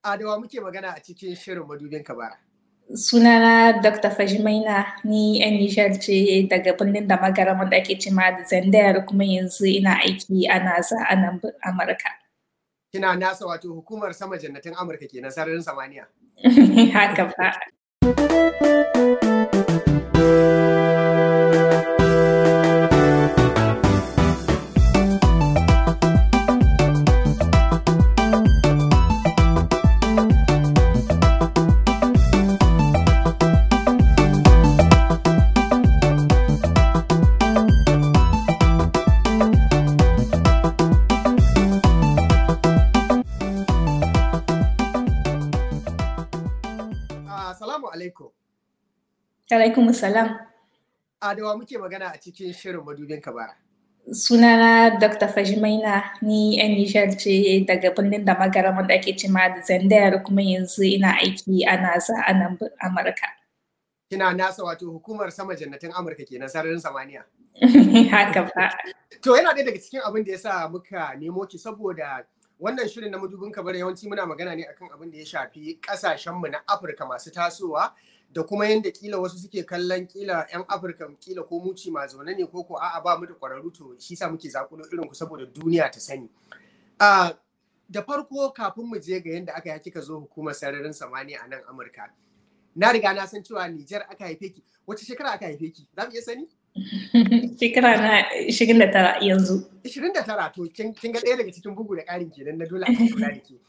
Adawa muke magana a cikin shirin madubin kabara. Sunana Dr. Fajimaina ni yan Nijar ce daga birnin da magaram da ake cima da Zandayar kuma yanzu ina aiki a NASA a nan Amurka. Kina NASA wato hukumar sama jannatin Amurka kenan sararin samaniya. Haka fa. Assalamu alaikum. Alaikum salam. Adawa muke magana a cikin shirin madubin kabara. Sunana Dr. Fajimaina ni yan Nijar ce daga birnin da magaram da ake cima da Zandayar kuma yanzu ina aiki a NASA a nan Amurka. Kina NASA wato hukumar sama jannatin Amurka kenan sararin samaniya. Haka fa. To yana ɗaya daga cikin abin da ya sa muka nemo ki saboda wannan shirin na madubin kabara yawanci muna magana ne akan abin da ya shafi ƙasashenmu na Afirka masu tasowa da kuma yadda kila wasu suke kallon kila 'yan Afirka kila ko muci ma zaune ne ko ko a'a ba mu da ƙwararru to shi sa muke zakulo irin ku saboda duniya ta sani. da farko kafin mu je ga yadda aka yi kika zo hukumar sararin samaniya a nan Amurka. Na riga na san cewa Nijar aka haife ki. Wace shekara aka haife ki? Za mu iya sani? Shekara na 29 yanzu. 29 to kin ga ɗaya daga cikin bugu da ƙarin kenan na dole a kula da ke.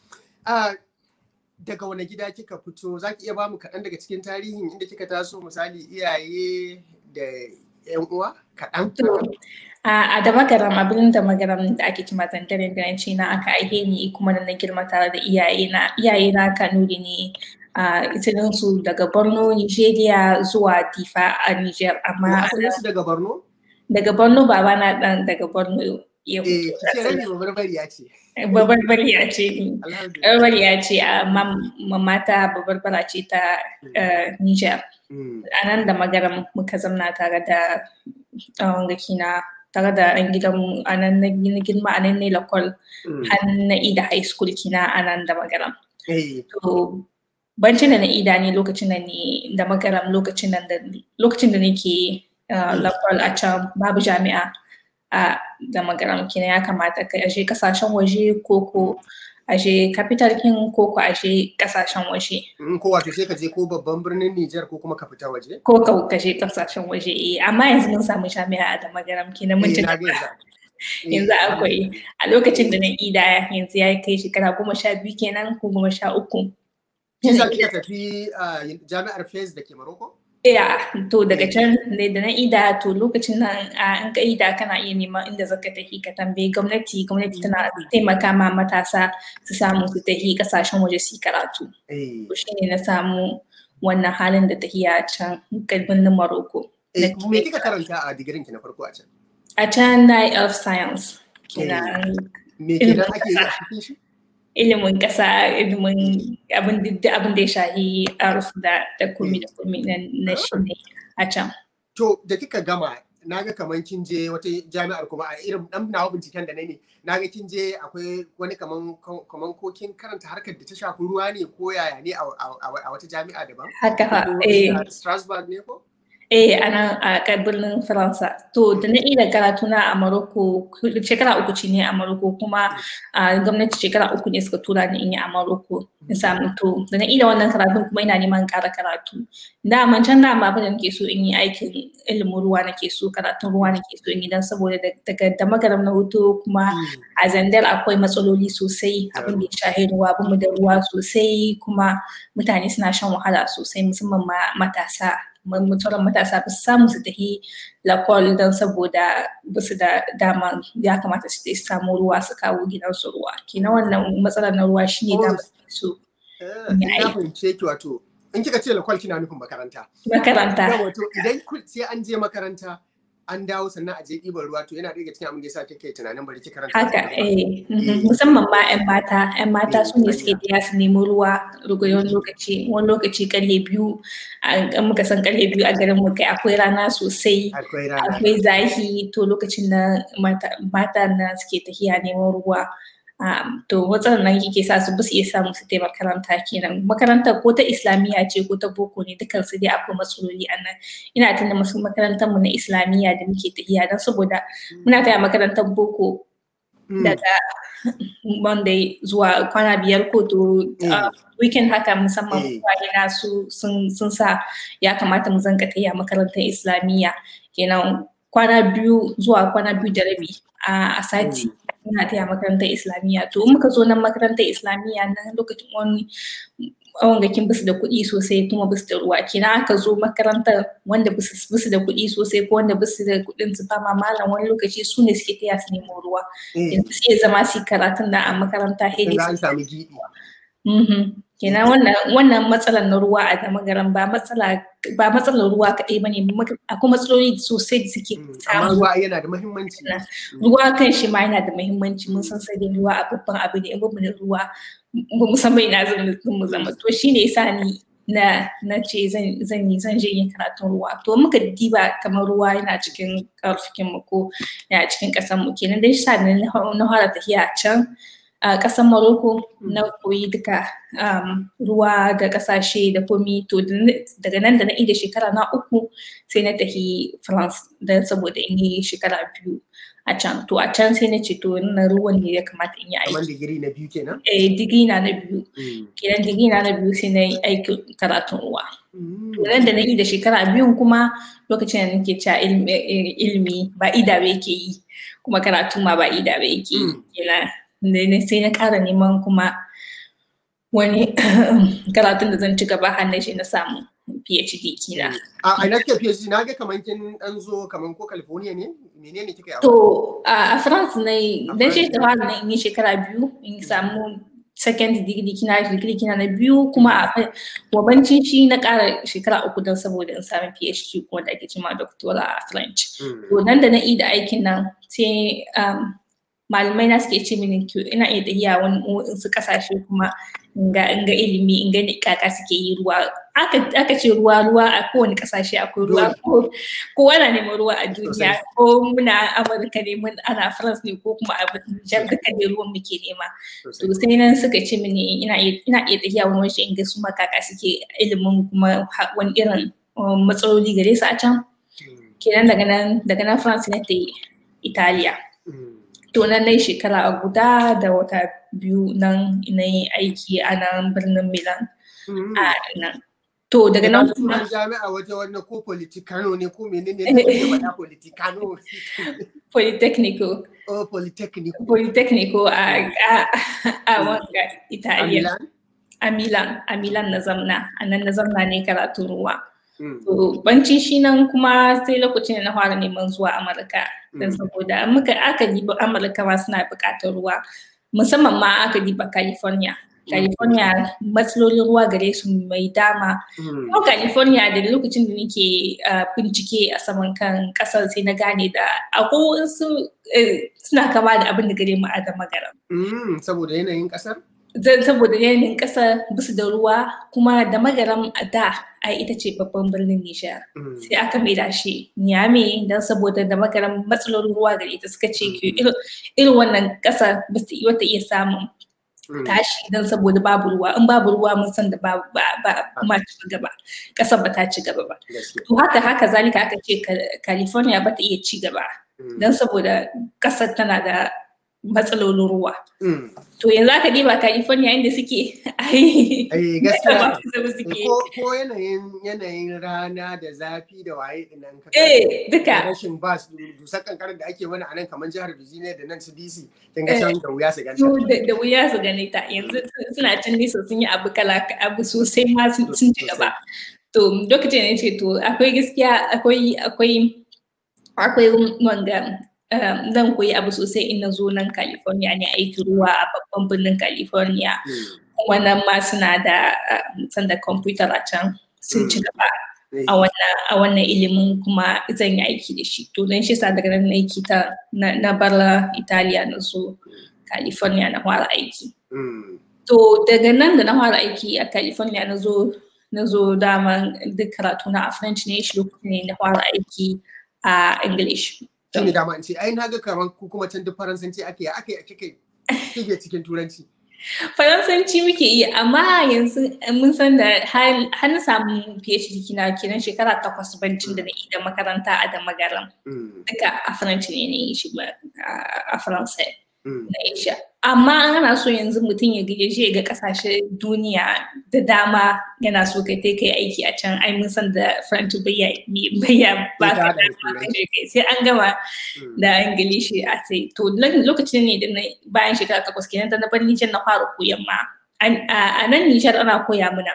Daga wani gida kika fito za ki iya ba mu kaɗan daga cikin tarihin inda kika taso misali iyaye da 'yan uwa kaɗan? A da magaram abin da magaram da ake kima zandaren garanci na aka aihe ni kuma na girma tare da iyaye na iyaye na kanuri ne a su daga Borno, Nigeria zuwa Difa a Niger amma su daga Borno? Daga Borno baba na dan daga Borno ya Eh, ce rabi babarbariya ce. Babarbariya ce ni. Babarbariya ce amma mata babarbara ce ta Niger. A nan da magaram muka zamna tare da gakina tare da ɗan gidan a nan na girma a nan ne lakwal har na ida high school kina a nan da magaram. To bancin da na ida ne lokacin da ne da magaram lokacin da lokacin da nake lakwal a can babu jami'a a da magaram kina ya kamata ka aje kasashen waje ko ko aje capital king ko ko aje kasashen waje. Ko wato sai ka je ko babban birnin Nijar ko kuma ka fita waje? Ko ka kashe kasashen waje eh amma yanzu mun samu jami'a a da magaram kina mun yanzu akwai a lokacin da na ida yanzu ya kai shekara goma sha biyu kenan ko goma sha uku. Kisa kika tafi jami'ar Fez da ke Morocco? Yeah, to daga can ne da na ida to lokacin nan an ka ida kana iya neman inda zaka tafi ka tambayi gwamnati gwamnati tana taimaka ma matasa su samu su tafi kasashen waje su karatu. To shi ne na samu wannan halin da tafiya can birnin Morocco. Me kika karanta a digirin ki na farko a can? A can na yi earth science. Me kenan ake yi a cikin shi? ilimin ƙasa ilimin abin da ya shahi aruf da da komi da komi na shi ne a can. To da kika gama na ga kamar kin je wata jami'ar kuma a irin dan nawa binciken da na ne na ga kin je akwai wani kaman kaman ko kin karanta harkar da ta shafi ruwa ne ko yaya ne a wata jami'a daban? Haka fa eh. Strasbourg ne ko? Eh, a nan a birnin Faransa. To, da na iya karatu na a Morocco, shekara uku ce ne a Morocco kuma a gwamnati shekara uku ne suka tura ni in yi a Morocco. In samu to, da na iya wannan karatu kuma ina neman ƙara karatu. Da man can da ma abin da nake so in yi aikin ilimin ruwa nake so, karatun ruwa nake so in yi don saboda daga da magaram na hoto kuma a Zandar akwai matsaloli sosai abin da ya shahi ruwa, abin da ruwa sosai kuma mutane suna shan wahala sosai musamman ma matasa. mutuwar matasa ba su samu su tafi lakol don saboda ba su da dama ya kamata su samu ruwa su kawo gidansu ruwa kina wannan matsalar na ruwa shine da su na fahimce ki wato in kika ce lakol kina nufin makaranta makaranta wato idan sai an je makaranta an dawo sannan a je ɗiban ruwa to yana daga cikin abin da yasa kike tunanin bari ki karanta haka eh musamman ma ƴan mata ƴan mata su ne suke tiya su nemi ruwa rugayon lokaci wani lokaci karfe biyu an muka san karfe biyu a garin mu kai akwai rana sosai akwai zafi to lokacin na mata na suke tafiya neman ruwa to matsalar nan yake sa su basu iya samu su taimaka makaranta kenan makaranta ko ta islamiyya ce ko ta boko ne dukkan su dai akwai matsaloli a nan ina tunda masu makarantar mu na islamiyya da muke tafiya don saboda muna taya makarantar boko daga monday zuwa kwana biyar ko to weekend haka musamman kwaye na su sun sa ya kamata mu zanka taya makarantar islamiyya kenan kwana biyu zuwa kwana biyu da rabi a sati ina taya makarantar islamiyya to in muka zo nan makarantar islamiyya nan lokacin wani wangakin basu da kuɗi sosai kuma basu da ruwa kina aka zo makarantar wanda basu da kuɗi sosai ko wanda basu da kuɗin su fama malam wani lokaci su ne suke taya su nemo ruwa yanzu sai zama su karatun da a makaranta hedi kenan wannan wannan matsalar na ruwa a damagaran ba matsala ba matsalar ruwa kaɗai bane akwai matsaloli sosai da suke amma ruwa yana da muhimmanci ruwa kan shi ma yana da muhimmanci mun san sai ruwa a babban abu ne in ba mu da ruwa ba mu san bai na zan mu zama to shine yasa ni na na ce zan zan yi zan je yin karatun ruwa to muka diba kamar ruwa yana cikin karfikin mu ko yana cikin kasan mu kenan dai sa na fara tafiya can a ƙasar Morocco na koyi duka ruwa da ƙasashe da komi to daga nan da na ida shekara na uku sai na tafi France don saboda in yi shekara biyu a can to a can sai na ce to na ruwan ne ya kamata in yi aiki. Kamar digiri na biyu kenan? Eh digiri na na biyu. Kenan digiri na na biyu sai na yi aikin karatun ruwa. Nan da na yi da shekara biyun kuma lokacin da nake cewa ilimi ba ida ba yake yi kuma karatu ma ba ida ba yake yi. Kenan sai na ƙara neman kuma wani karatun da zan ci gaba hannun shi na samu PhD kina. A ina kike PhD na ga kaman kin dan zo kaman ko California ne? Menene kika yi? To a France ne dan shi ta fara na in yi shekara biyu in samu second degree kina degree kina na biyu kuma a wabancin shi na ƙara shekara uku don saboda in samu PhD kuma da ake cima doctora a French. To nan da na yi da aikin nan sai malamai na suke ce mini ina iya tafiya wani wasu kasashe kuma in ga ilimi in ga kaka suke yi ruwa aka ce ruwa ruwa a kowane kasashe akwai ruwa ko kowa na neman ruwa a duniya ko muna amurka ne mun ana france ne ko kuma a jan duka ne ruwan muke nema to sai nan suka ce mini ina iya tafiya wani waje in ga su kaka suke ilimin kuma wani irin matsaloli gare su a can kenan daga nan daga nan france ne ta italiya to nan na shekara guda da wata biyu nan na yi aiki a nan birnin milan a nan to daga nan kuma jami'a wata wannan ko politikano ne ko menene ne ko faɗa politikano polytechnico oh polytechnico polytechnico a a a wanga italiya a milan a milan na zamna a nan na zamna ne karatun ruwa To banci shi nan kuma sai lokacin da na fara neman zuwa Amurka. Don saboda muka aka diba Amurka ma suna buƙatar ruwa. Musamman ma aka diba California. California matsalolin ruwa gare su mai dama. Kuma California da lokacin da nake bincike a saman kan ƙasar sai na gane da akwai wasu suna kama da abin da gare mu a da magara. Saboda yanayin ƙasar? saboda yanayin ƙasa bisu da ruwa kuma da magaram a da ai ita ce babban birnin Nijar. Sai aka maida shi Niamey don saboda da magaram matsalolin ruwa gare ita suka ce ke irin wannan ƙasa ba su wata iya samun tashi don saboda babu ruwa in babu ruwa mun san da ba ma ci gaba ƙasar ba ta ci gaba ba. To haka haka zalika aka ce California ba ta iya ci gaba don saboda ƙasar tana da matsalolin ruwa. To yanzu aka diba California inda suke ai gaskiya ko yanayin yanayin rana da zafi da waye dinan ka eh duka rashin ba su dusar kankarar da ake mana a nan kamar jihar Virginia da nan su DC kin ga can da wuya su ganta da wuya su gane ta yanzu suna can nesa sun yi abu kala abu sosai ma sun ci gaba to lokacin ne ce to akwai gaskiya akwai akwai akwai wanga zan koyi abu sosai in na zo nan California ne aiki ruwa a babban birnin California. Wannan ma suna da sanda kwamfutar a can sun ci gaba a wannan ilimin kuma zan yi aiki da shi. To don shi sa daga nan aiki ta na barla Italiya na zo California na fara aiki. To daga nan da na fara aiki a California na zo na zo dama duk karatu na a French ne shi lokacin ne na fara aiki a English. shi ne dama in ce ai na ga kamar ku kuma can duk faransanci ake ake ake kai kike cikin turanci Faransanci muke yi amma yanzu mun san da har na samu PhD kina kenan shekara takwas bancin da na yi da makaranta a da magaran. Duka a Faranci ne na yi shi a Faransa na Asia. Amma ana so yanzu mutum ya gaje shi ga kasashe duniya da dama yana so kai kai kai aiki a can ai mun san da Faranci bayya bayya ba ka sai an gama da Ingilishi a sai to lokacin ne da bayan shekara takwas kenan da na bar Nijar na fara koyan ma a nan Nijar ana koya mana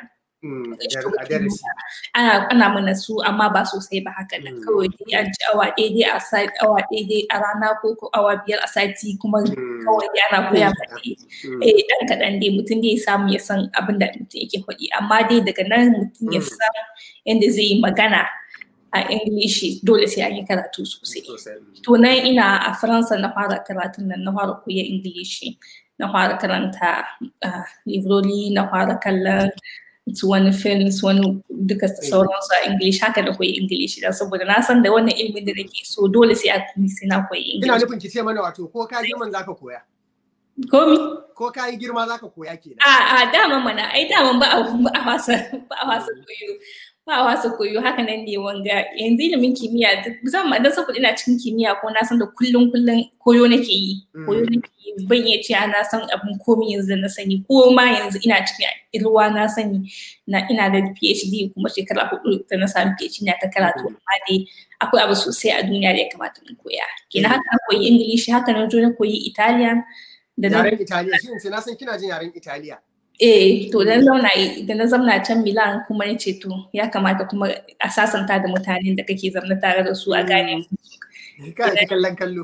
ana mana su amma ba sosai ba haka nan kawai dai an ci awa daidai a sati awa daidai a rana ko ko awa biyar a sati kuma kawai dai ana koya mana eh dan kaɗan dai mutum dai samu ya san abin da mutum yake faɗi amma dai daga nan mutum ya san yadda zai yi magana a Ingilishi dole sai an yi karatu sosai. To nan ina a Faransa na fara karatun nan na fara koya Ingilishi. Na fara karanta librori, na fara kallon su wani films wani duka sauransu a English haka da koyi English dan saboda na san da wannan ilimin da nake so dole sai a sai na koyi English. Ina nufin ki ce mana wato ko ka girman zaka koya. Komi? Ko ka yi girma zaka koya kenan. A a dama mana ai dama ba a ba a wasa ba a wasa koyo. Ba a wasa koyo haka nan ne wanga yanzu ilimin kimiyya musamman dan saboda ina cikin kimiyya ko na san da kullun kullun koyo nake yi. Koyo nake yi ban iya cewa na san abin komi yanzu na sani ko ma yanzu ina cikin ilwa na sani na ina da PhD kuma shekara hudu da na samu PhD na ta karatu amma dai akwai abu sosai a duniya da ya kamata mu koya. Kenan haka na koyi English haka na na koyi Italian da yaren Italiya shi ne na san kina jin yaren Italiya. Eh, to da zauna da na zauna can Milan kuma ya ce to ya kamata kuma a sasanta da mutanen da kake zamna tare da su a gane. Ka ji kallon kallo.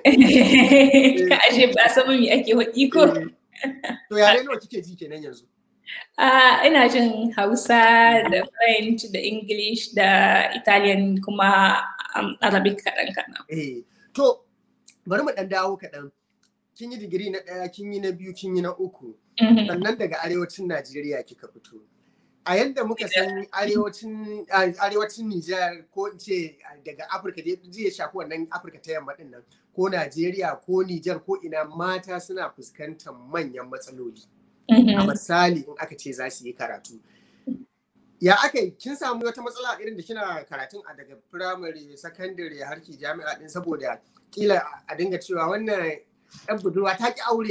Ka ashe ba san me ake hudi ko. To yare nawa kike ji kenan yanzu? Uh, ina jin Hausa da French da English da Italian kuma um, Arabic kaɗan kaɗan. Eh, to bari mu ɗan dawo kaɗan. kin yi digiri na ɗaya kin yi na biyu kin yi na uku sannan daga arewacin najeriya kika fito a yadda muka san arewacin arewacin nijar ko in ce daga afirka da zai shafi wannan afirka ta yamma din nan ko najeriya ko nijar ko ina mata suna fuskantar manyan matsaloli a misali in aka ce za su yi karatu ya aka yi kin samu wata matsala irin da kina karatun a daga firamare sakandare har ki jami'a din saboda kila a dinga cewa wannan yan budurwa ta ki aure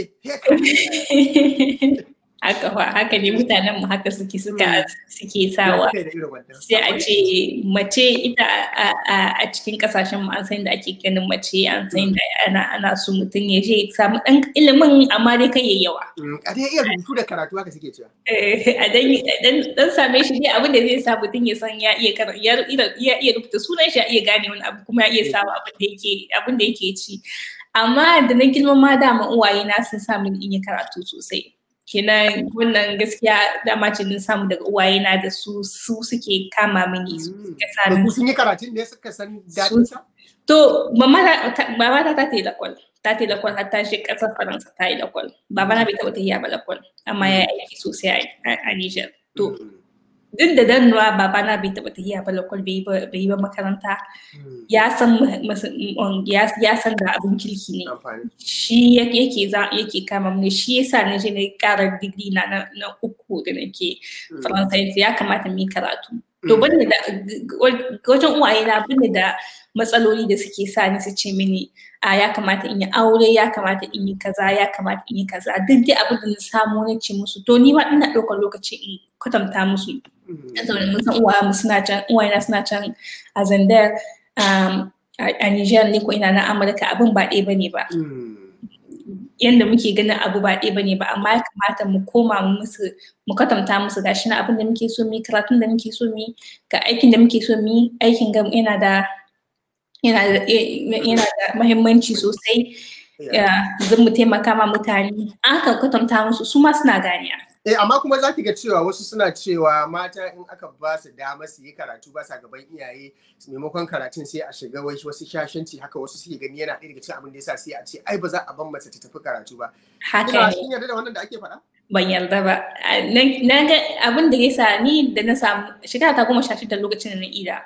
haka fa haka ne mutanen mu haka suke suka suke sawa sai a ce mace ita a cikin kasashen mu an san da ake ganin mace an san da ana ana so mutum ya je samu dan ilimin amma dai kai yawa a dai iya rubutu da karatu haka suke cewa a dan dan same shi dai abin da zai sa mutum ya san ya iya ya iya rubuta sunan shi ya iya gane wani abu kuma ya iya sawa abin da yake abin da yake ci amma da na girma ma dama uwaye na sun sa min in yi karatu sosai kenan wannan gaskiya dama ce din samu daga uwaye na da su su suke kama mini su suka sa ni sun yi karatun ne suka san dadin sa to mama ta ta yi lakwal ta ta yi lakwal har ta shi kasar faransa ta yi lakwal baba na bai taɓa ta yi ba lakwal amma ya aiki sosai a Niger to duk da dannuwa babana bai taɓa tafiya ba lokal bai yi ba makaranta ya san ya san da abin kirki ne shi yake yake kama mu shi yasa na je na ƙara digiri na na uku da nake faransa ya kamata mu yi karatu to bane da wajen uwaye na bane da matsaloli da suke sa ni su ce mini a ya kamata in yi aure ya kamata in yi kaza ya kamata in yi kaza duk dai abin da na samu na ce musu to ni ma ina ɗaukar lokaci in kwatanta musu saboda mun san uwaye suna can uwaye suna can a zandar a Niger ne ko ina na Amurka abin ba ɗaya bane ba yanda muke ganin abu ba ɗaya bane ba amma ya kamata mu koma mu musu mu kwatanta musu gashi na abin da muke so mu karatun da muke so mu ga aikin da muke so mu aikin ga yana da yana da yana da muhimmanci sosai zan mu taimaka ma mutane an ka kwatanta musu su ma suna ganiya Eh, amma kuma za ki ga cewa wasu suna cewa mata in aka ba su dama su yi karatu ba sa gaban iyaye maimakon karatun sai a shiga wai wasu shashanci haka wasu suke gani yana ɗaya daga cikin abin da yasa sai a ce ai ba za a ban mace ta tafi karatu ba. Haka ne. Kin yarda da wannan da ake faɗa? Ban yarda ba. Na ga abin da yasa ni da na samu shekara ta goma sha shida lokacin da na ida.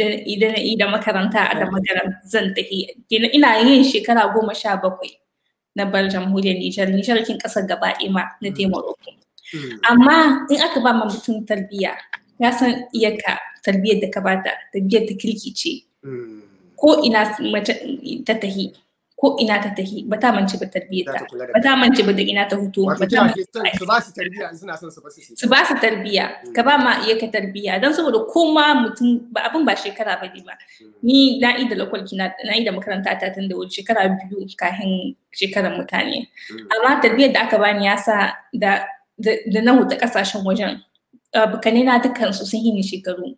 Idan na ida makaranta a da makaranta zan tafi. Ina yin shekara goma sha bakwai. na bar jamhuriyar Nijar Nijar kin kasar gaba ma na Morocco amma in aka ba ma mutum tarbiyya ya san iyaka tarbiyyar da ka bata tarbiyyar ta kirki ce ko ina mace ta tahi ko ina ta tahi ba ta mance ba tarbiyyar ta ba ta mance ba da ina ta hutu ba ta su ba su tarbiyya suna son su ba su su ba su tarbiyya ka ba ma iya ka tarbiyya don saboda koma mutum ba abin ba shekara ba ne ba ni na yi da lakwalki na yi da makaranta ta tun da wuce shekara biyu kafin shekarar mutane amma tarbiyyar da aka bani ya sa da da na huta kasashen wajen bukane na dukansu sun yi ni shekaru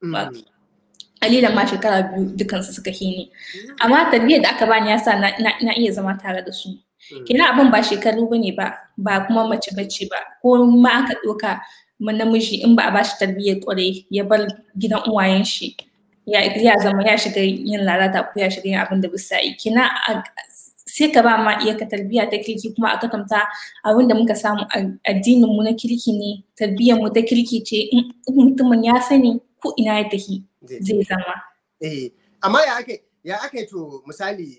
Alilan ma shekara biyu dukansu suka hini. Amma tarbiyyar da aka bani yasa na, na, iya zama tare da su. Kina abin ba shekaru ba ne ba, ba kuma mace bace ba. Ko ma aka ɗauka namiji in ba a bashi tarbiyyar ƙwarai ya bar gidan uwayen shi. Ya, ya zama ya shiga yin lalata ko ya shiga yin abin da bisa yi. Kina sai ka ba ma iya ka tarbiyya ta kirki kuma a katanta abin da muka samu addinin mu na kirki ne tarbiyyar mu ta kirki ce in mutumin ya sani ko ina ya tafi zai zama. Eh, amma ya ake ya ake to misali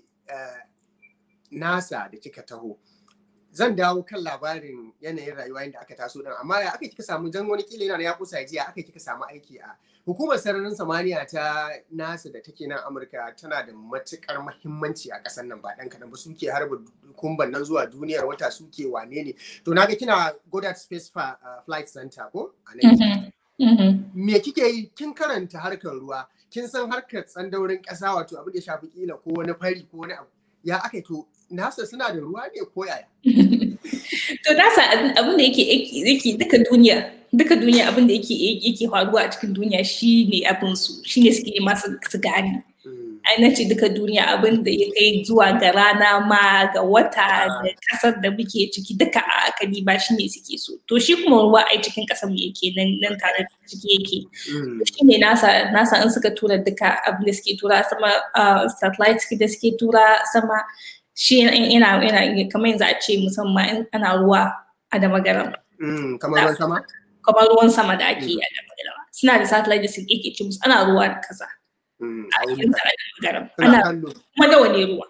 nasa da kika taho. Zan dawo kan labarin yanayin rayuwa yadda aka taso din amma ya aka kika samu jan wani kila yana ya kusa jiya aka kika samu aiki a hukumar sararin samaniya ta nasa da take nan Amurka tana da matukar muhimmanci a ƙasar nan ba ɗan kaɗan ba suke harba kumban nan zuwa duniyar wata suke wane ne to naga kina Goddard Space Flight Center ko a nan Me kike yi kin karanta harkar ruwa, kin san harkar tsandaurin ƙasa wato abin da ya shafi kila ko wani fari ko wani abu. Ya aka to nasa suna da ruwa ne ko yaya? to nasa abin da yake yake duka duniya duka duniya abin da yake yake faruwa a cikin duniya shine abin su shine suke masu su gane. na ce duka duniya abin da ya kai zuwa ga rana ma ga wata da kasar da muke ciki duka a akali ba shi ne suke so to shi kuma ruwa ai cikin kasar mu yake nan nan tare da ciki yake shi ne nasa nasa in suka tura duka abin da suke tura sama satellite da suke tura sama shi yana yana kamar yanzu a ce musamman in ana ruwa a da magaram kamar ruwan sama kamar ruwan sama da ake yi a da magaram suna da satellite da suke ke ce musu ana ruwa da kaza a cikin garin ana kuma nawa ne ruwa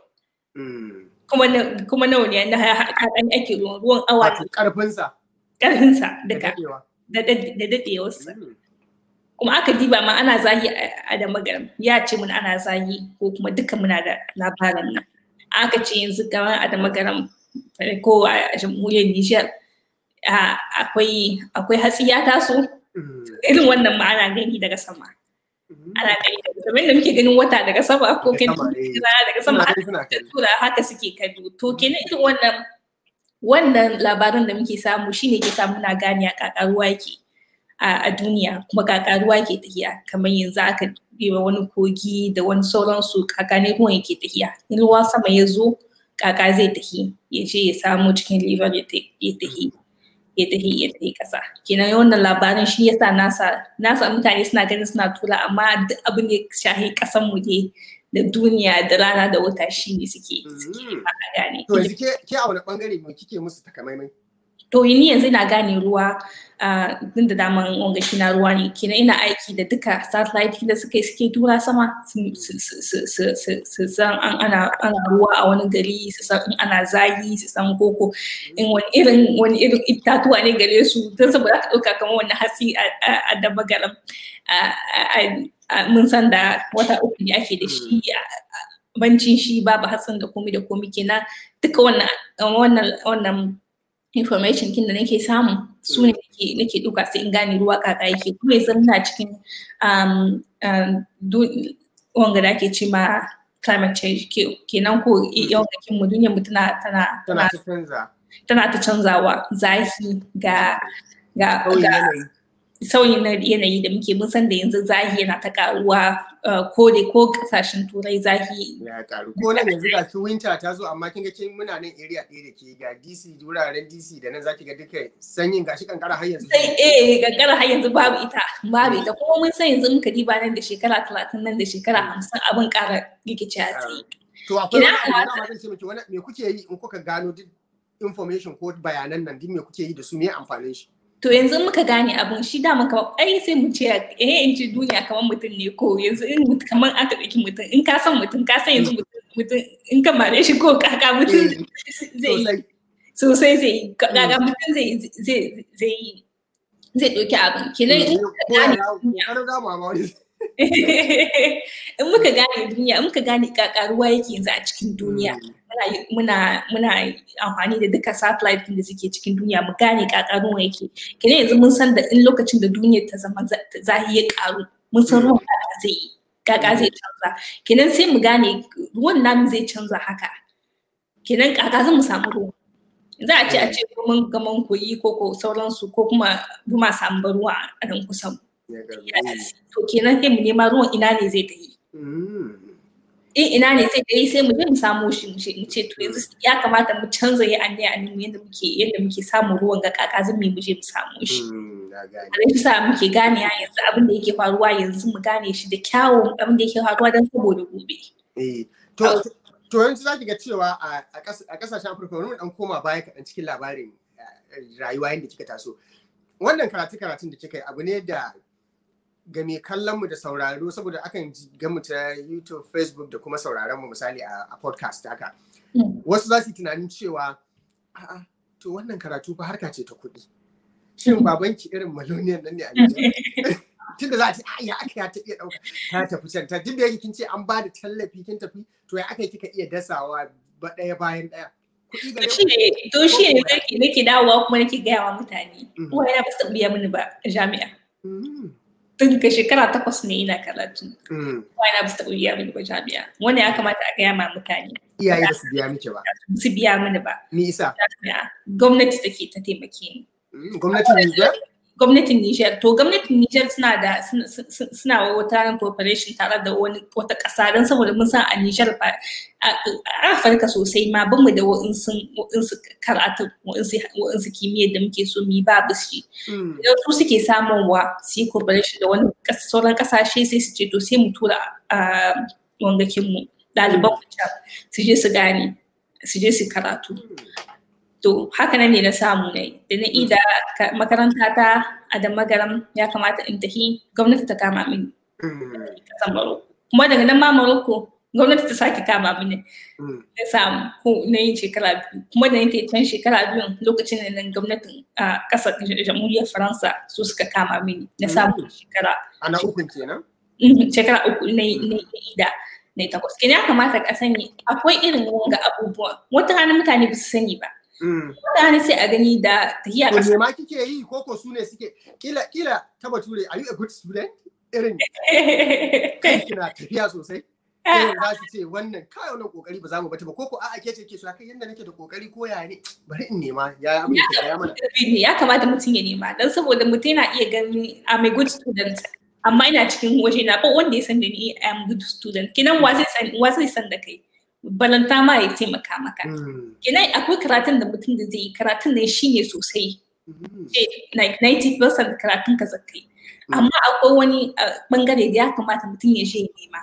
kuma nawa ne na haɗan ake ruwan ruwan awa karfinsa karfinsa duka da daɗewarsa kuma aka diba ma ana zahi a da magaram ya ce mun ana zahi ko kuma duka muna da labarin nan aka ce yanzu kamar a da magaram ko a jamhuriyar Nijar akwai akwai hatsi ya taso irin wannan ma ana gani daga sama ana gani kamar da muke ganin wata daga sama ko ganin rana daga sama tura haka suke kallo to kenan irin wannan wannan labaran da muke samu shine ke samu na gane a kakaruwa yake a duniya kuma kakaruwa ke tafiya kamar yanzu aka biwa wani kogi da wani sauransu kaka ne ruwan yake tafiya in ruwan sama ya zo kaka zai tafi ya je ya samu cikin liver ya tafi ya tafi ya tafi kasa kenan wannan labarin shi yasa nasa nasa mutane suna ganin suna tura amma duk abin da shahi kasan mu ne da duniya da rana da wata shi ne suke suke gane to yanzu ke ke a wani bangare me kike musu takamaimai to ni yanzu ina gane ruwa din da daman wanga na ruwa ne kenan ina aiki da duka satellite da suke suke tura sama su san an ana ana ruwa a wani gari su san in ana zagi su san koko in wani irin wani irin itatuwa ne gare su don saboda ka ɗauka kamar wani hatsi a da magaram mun san da wata uku ne ake da shi bancin shi babu hatsin da komi da komi kenan duka wannan wannan wannan information kin da nake samu su ne nake duka sai in gane ruwa kaka yake kuma yanzu muna cikin wanga da ake ce ma climate change kenan ko yawancin mu duniyar mu tana tana tana ta canzawa zafi ga ga ga sauyin yanayi da muke mun san da yanzu zahi yana ta karuwa ko da ko kasashen turai zahi ya karu ko nan yanzu ga ki winter ta zo amma kin ga kin muna nan area ɗaya da ke ga DC wuraren DC da nan zaki ga duka sanyin gashi kankara har yanzu sai eh kankara har yanzu babu ita babu ita kuma mun san yanzu muka diba nan da shekara 30 nan da shekara 50 abin ƙara rikici a tsaye to akwai wani abu da zan ce miki wani me kuke yi in kuka gano duk information ko bayanan nan duk me kuke yi da su me amfanin shi To yanzu muka gane abun shi dama kamar ai sai mu ce eh in ci duniya kamar mutum ne ko yanzu in kamar aka ɗauki mutum in ka san mutum ka san yanzu mutum in ka mare shi ko kaka mutum zai sosai zai yi kaka mutum zai zai zai yi zai ɗauki abin kenan in muka gane in muka gane duniya in muka gane kaka ruwa yake yanzu a cikin duniya muna muna amfani da duka satellite da suke cikin duniya mu gane kaka ruwa yake kenan yanzu mun san da in lokacin da duniyar ta zama zahi ya karu mun san ruwan kaka zai yi kaka zai canza kenan sai mu gane ruwan namu zai canza haka kenan kaka zan mu samu ruwa za a ce a ce mun gaman koyi ko ko sauransu ko kuma buma samu ruwa a nan kusan to kenan sai mu nema ruwan ina ne zai tafi in ina ne zai tafi sai mu je mu samu shi mu ce to yanzu ya kamata mu canza ya anye anye mu yadda muke yadda muke samun ruwan ga kaka zan mu je mu samu shi a sa muke gane yanzu abin da yake faruwa yanzu mu gane shi da kyawun abin da yake faruwa don saboda gobe to yanzu za ki ga cewa a kasashen afirka wani dan koma baya kaɗan cikin labarin rayuwa yadda kika taso wannan karatu karatun da kika yi abu ne da ga mai kallon mu da sauraro saboda akan ga mu ta youtube facebook da kuma sauraron mu misali a podcast haka wasu za su yi tunanin cewa a'a to wannan karatu fa harka ce ta kuɗi shin babanki irin maloniyan nan ne a tun da za a ce ya aka ya ta iya ɗauka ta tafi can ta duk da yake kin ce an ba da tallafi kin tafi to ya aka kika iya dasawa ba ɗaya bayan ɗaya. To shi ne nake dawowa kuma nake gaya wa mutane. Uwa yana ba su biya mini ba a jami'a. Tun ka shekara takwas ne ina karatu. Uwa yana ba su biya mini ba jami'a. Wani ya kamata a gaya ma mutane. Iyaye ba su biya miki ba. Su biya mini ba. Me isa? Gwamnati take ta taimake ni. Gwamnatin Nijar? gwamnatin Niger to gwamnatin Niger suna da suna wata cooperation tare da wani wata ƙasa don saboda mun san a Niger ba a Afirka sosai ma ban mu da wa'insu karatu wa'insu kimiyyar da muke so mu yi babu shi idan su suke samun wa su yi cooperation da wani sauran ƙasashe sai su ce to sai mu tura wangakin mu ɗaliban mu su je su gane su je su karatu to haka nan ne na samu ne da na ida makaranta ta a da magaram ya kamata in tafi gwamnati ta kama mini kasan maroko kuma daga nan ma maroko gwamnati ta sake kama mini na samu ko na yin shekara biyu kuma da nake can shekara biyu lokacin da nan gwamnatin a kasar jamhuriyar faransa su suka kama mini na samu shekara ana ukun kenan shekara uku na ida na takwas kenan ya kamata ka sani akwai irin wanga abubuwa wata rana mutane ba su sani ba Mutane sai a gani da tafiya ƙasa. Wanne ma kike yi ko ko su ne suke kila kila ta bature are you a good student? Irin kai kina tafiya sosai. Irin za su ce wannan kai wannan kokari ba za mu bata ba ko ko a'a ke ce ke so kai yanda nake da kokari ko ya ne bari in nema ya abin da ya mana. Ya kamata mutum ya nema dan saboda mutum yana iya gani I'm a good student amma ina cikin waje na ba wanda ya san da ni I am good student kinan wa zai san wa zai san da kai. balanta ma ya taimaka maka. Kenan akwai karatun da mutum da zai yi karatun da shi ne sosai. Like 90% karatun ka zakai. Amma akwai wani bangare da ya kamata mutum ya je nema.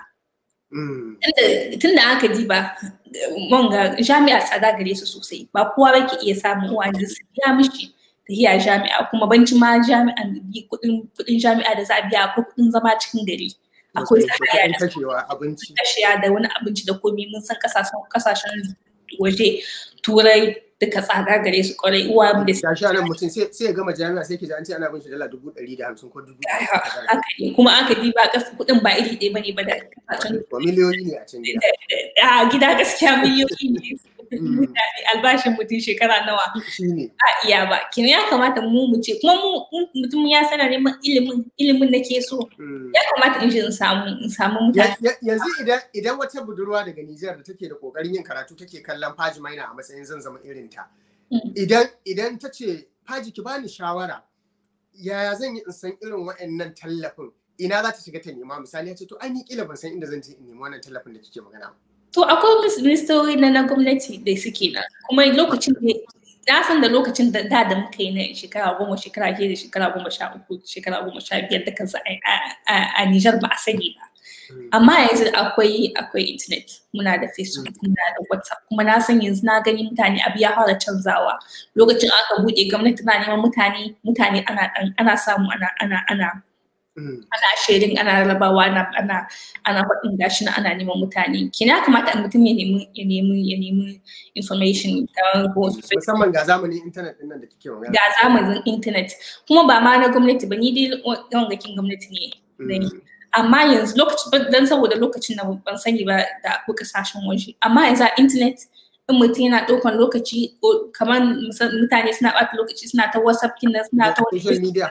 Tun da aka ji ba, wanga jami'a tsada gare su sosai, ba kowa ba ke iya samun wani su biya mishi tafiya jami'a kuma banci ma jami'an kudin jami'a da za a biya akwai kudin zama cikin gari. akwai kashewa abinci kashewa da wani abinci da komai mun san kasashen waje turai duka tsada gare su kwarai uwa da su sha nan mutum sai ya gama jami'a sai ke ji an ce ana bin shi dala dubu ɗari da hamsin ko dubu haka ne kuma aka ji ba kasa kuɗin ba iri ɗaya bane ba da kasashen miliyoyi ne a can gida a gida gaskiya miliyoyi ne albashin mutum shekara nawa a iya ba kina ya kamata mu mu ce kuma mu mutum ya sana neman ilimin ilimin da ke so ya kamata in in samu in samu mutane yanzu idan idan wata budurwa daga Nijar da take da kokarin yin karatu take kallon Faji Maina a matsayin zan zama irin ta idan idan ta ce Faji ki bani shawara yaya zan yi in san irin waɗannan tallafin ina za ta shiga ta nema misali ya ce to ai ni kila ban san inda zan je in nemi wannan tallafin da kike magana ba To akwai ministori na na gwamnati da suke nan kuma lokacin da na san da lokacin da da da muka yi na shekara goma shekara ke da shekara goma sha uku shekara goma sha biyar da kansa a Nijar ba a sani ba. Amma yanzu akwai akwai internet muna da Facebook muna da WhatsApp kuma na san yanzu na gani mutane abu ya fara canzawa lokacin aka buɗe gwamnati na neman mutane mutane ana ana samu ana ana ana ana sharing ana rabawa ana ana ana faɗin gashi na ana neman mutane kina kamata mutum ya nemi ya nemi ya nemi information musamman ga zamanin internet din nan da kike magana ga zamanin internet kuma ba ma na gwamnati ba ni dai yawan gakin gwamnati ne amma yanzu lokacin dan saboda lokacin na ban sani ba da akwai kasashen waje amma yanzu a internet in mutum yana ɗaukan lokaci kamar mutane suna ɓata lokaci suna ta whatsapp kina suna ta social media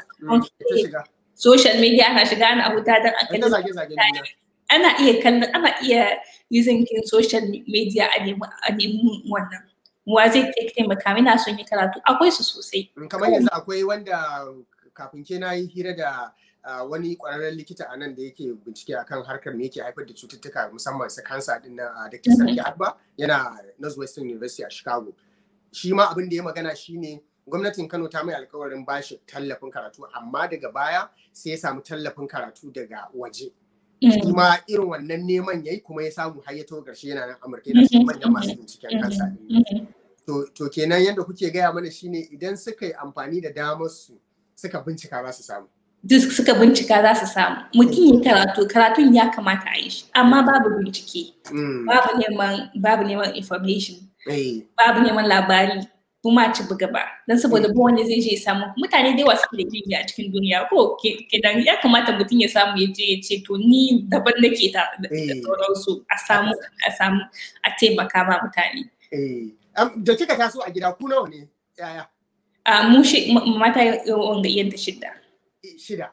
social media ana shiga ana huta don a ana iya kallon ana iya using kin social media a nemi a nemi wannan wa zai taimaka mina son yi karatu akwai su sosai kamar yanzu akwai wanda kafin ke na yi hira da wani kwararren likita a nan da yake bincike akan harkar me yake haifar da cututtuka musamman su kansa din nan da ke sarki abba yana northwestern university a chicago shi ma abin da ya magana shine gwamnatin kano ta mai alkawarin bashi tallafin karatu amma daga baya sai ya samu tallafin karatu daga waje shi ma irin wannan neman yayi kuma ya samu har ya taho ƙarshe yana nan amurka yana cikin manyan masu binciken kansa to kenan yadda kuke gaya mana shine idan suka yi amfani da damar su suka bincika za su samu duk suka bincika za su samu mutum ya karatu karatun ya kamata a yi shi amma babu bincike babu neman babu neman information babu neman labari kuma ci buga ba don saboda ba wanda zai je ya samu mutane da yawa suke da ilimi a cikin duniya ko kenan ya kamata mutum ya samu ya je ya ce to ni daban nake ta da sauransu a samu a samu a taimaka ma mutane da kika taso a gida ku nawa ne yaya a mu shi mata wanga yadda shidda shida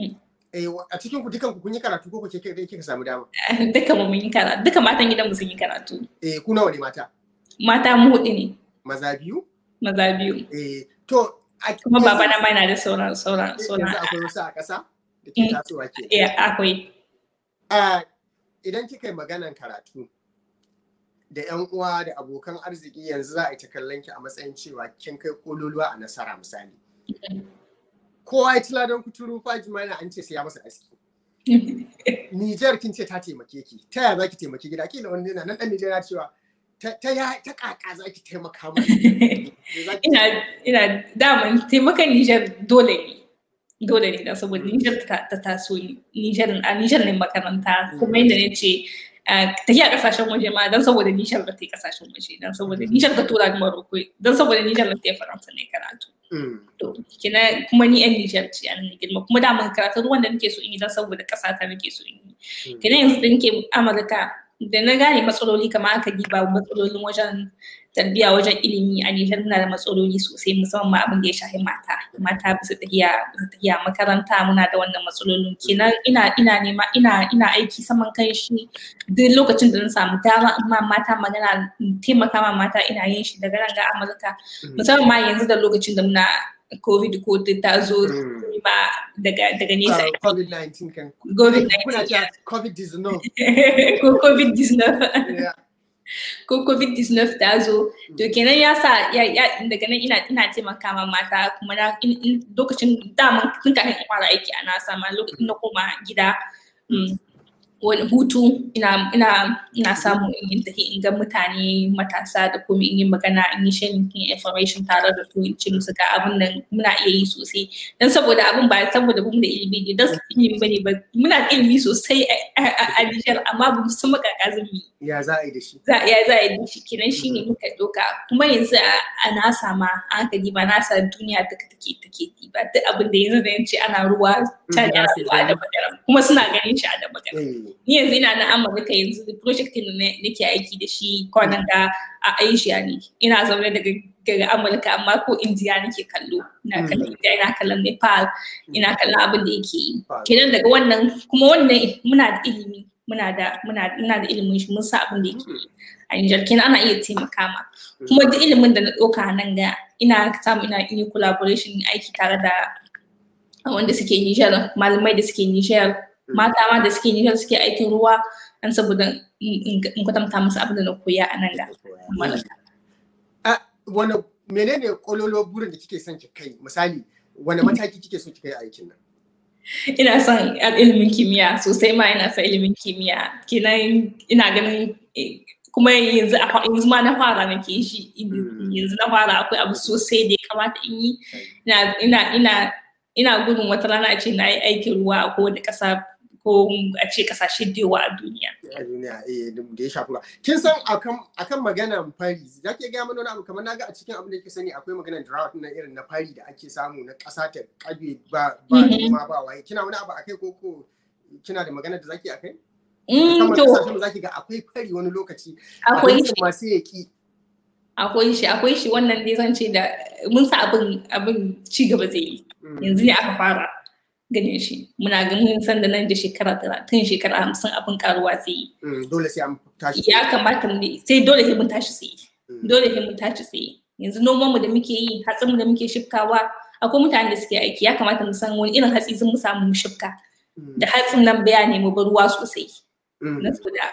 a cikin ku dukan ku kun yi karatu ko kuke kai kika samu dama duka mu mun yi karatu duka matan gidan mu sun yi karatu eh ku nawa ne mata mata mu hudu ne maza biyu maza biyu eh to kuma baba na mai na da sauran sauran sauran yanzu akwai wasu a ƙasa da ke tasowa ke eh akwai idan kika yi maganan karatu da yan uwa da abokan arziki yanzu za a yi ta kallon ki a matsayin cewa kin kai kololuwa a nasara misali kowa ya tila don kuturu faji mana an ce sai ya masa aski Nijar kin ce ta taimake ki ta yaya za ki taimaki gida kila wani nan dan Nijar ya cewa ta ya ta kaka za ki taimaka mana ina ina daman taimakan Nijar dole ne dole ne da saboda Nijar ta taso Nijar a Nijar ne makaranta kuma yadda ne ce ta yi a kasashen waje ma don saboda Nijar da ta yi kasashen waje don saboda Nijar ta tura ni Morocco don saboda Nijar da ta yi Faransa ne karatu to kina kuma ni yan Nijar ce an girma kuma da mun karatu ruwan da nake so in yi don saboda kasa ta nake so in yi kina yanzu da nake Amurka da na gane matsaloli kamar aka diba matsalolin wajen tarbiyya wajen ilimi a Nijar muna da matsaloli sosai musamman ma abin da ya shafi mata mata bisa tafiya bisa tafiya makaranta muna da wannan matsalolin kenan ina ina nema ina ina aiki saman kan shi duk lokacin da na samu dama amma mata magana taimaka ma mata ina yin shi daga nan ga Amurka musamman ma yanzu da lokacin da muna covid ko ta zo ba daga daga nesa covid-19 kan covid-19 kuna cewa covid-19 ko covid-19 ko covid-19 ta zo to kenan ya sa daga nan ina ina taimaka ma mata kuma na lokacin daman tun kafin in fara aiki a nasa ma lokacin na koma gida wani hutu ina ina ina samu in yi tafi in ga mutane matasa da kuma in yi magana in yi sharing information tare da su in ce musu ga abin nan muna iya yi sosai dan saboda abin ba saboda bamu da ilimi ne dan ilimi bane ba muna da ilimi sosai a Nijar amma ba mu san makaka zumi ya za a yi da shi za ya za a yi da shi kenan shine muka doka kuma yanzu a nasa ma an ka diba nasa duniya duka take take diba duk abin da yanzu da yanci ana ruwa ta da ruwa da magana kuma suna ganin shi a da magana ni yanzu ina na amurka yanzu project din da nake aiki da shi kwanan ga a asia ne ina zaune daga daga amurka amma ko indiya nake kallo ina kallon indiya ina kallon nepal ina kallon abin da yake yi kenan daga wannan kuma wannan muna da ilimi muna da muna muna da ilimin shi mun sa abin da yake yi a Nijar kenan ana iya taimaka ma kuma duk ilimin da na ɗauka nan ga ina samu ina yi collaboration aiki tare da wanda suke Nijar malamai da suke Nijar mata ma da suke Nijar suke aikin ruwa dan saboda in kwatanta musu abin da na koya a nan da. Wani menene kololo burin da kike son ki kai misali wani mataki kike so ki kai aikin nan? Ina son ilimin kimiyya sosai ma ina son ilimin kimiyya kenan ina ganin kuma yanzu a yanzu ma na fara nake shi yanzu na fara akwai abu sosai da ya kamata in yi ina ina ina gudun wata rana a ce na yi aikin ruwa a kowane ƙasa ko a ce ƙasashe da yawa a duniya. A duniya eh da ya shafi Kin san akan akan maganar fari za ki gaya mana wani abu kamar naga a cikin abin da yake sani akwai maganar drought na irin na fari da ake samu na ƙasa ta kabe ba ba ma ba waye kina wani abu akai ko ko kina da maganar da zaki akai? Mm, to Musamman zaki ga akwai fari wani lokaci. akwai shi masu yaki. akwai shi akwai shi wannan dai zan ce da mun sa abin abin ci gaba zai yi yanzu ne aka fara ganin shi muna ganin san da nan da shekara talatin shekara hamsin abin karuwa zai yi Dole sai an tashi. ya kamata mu sai dole sai mun tashi tsaye dole sai mun tashi tsaye yanzu noman mu da muke yi hatsin mu da muke shifkawa akwai mutanen da suke aiki ya kamata mu san wani irin hatsi sun mu samu mu shifka da hatsin nan baya ne mu bar ruwa sosai na saboda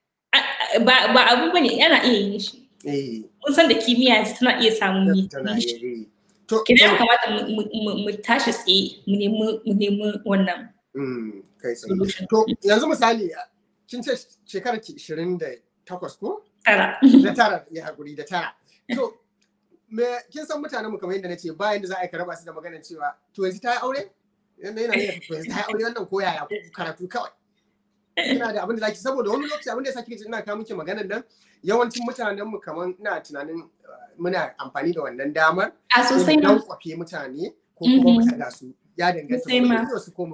ba abu bane yana iya yin shi mun san da kimiyya tana iya samun yi kina ya kamata mu tashi tsaye mu nemi wannan kai tsaye to yanzu misali kin ce shekarar ki 28 ko tara da tara ya hakuri da tara to me kin san mutanen mu kamar yadda nace bayan da za a yi raba su da maganar cewa to yanzu ta yi aure yanda yana iya to yanzu ta yi aure wannan ko yaya ko karatu kawai ina da abin da zaki saboda wani lokaci abin da yasa kike ina kawo miki maganar nan yawancin mutanen mu kamar ina tunanin muna amfani da wannan damar a sosai ma don kwafe mutane ko kuma mu daga su ya danganta ko su ko mu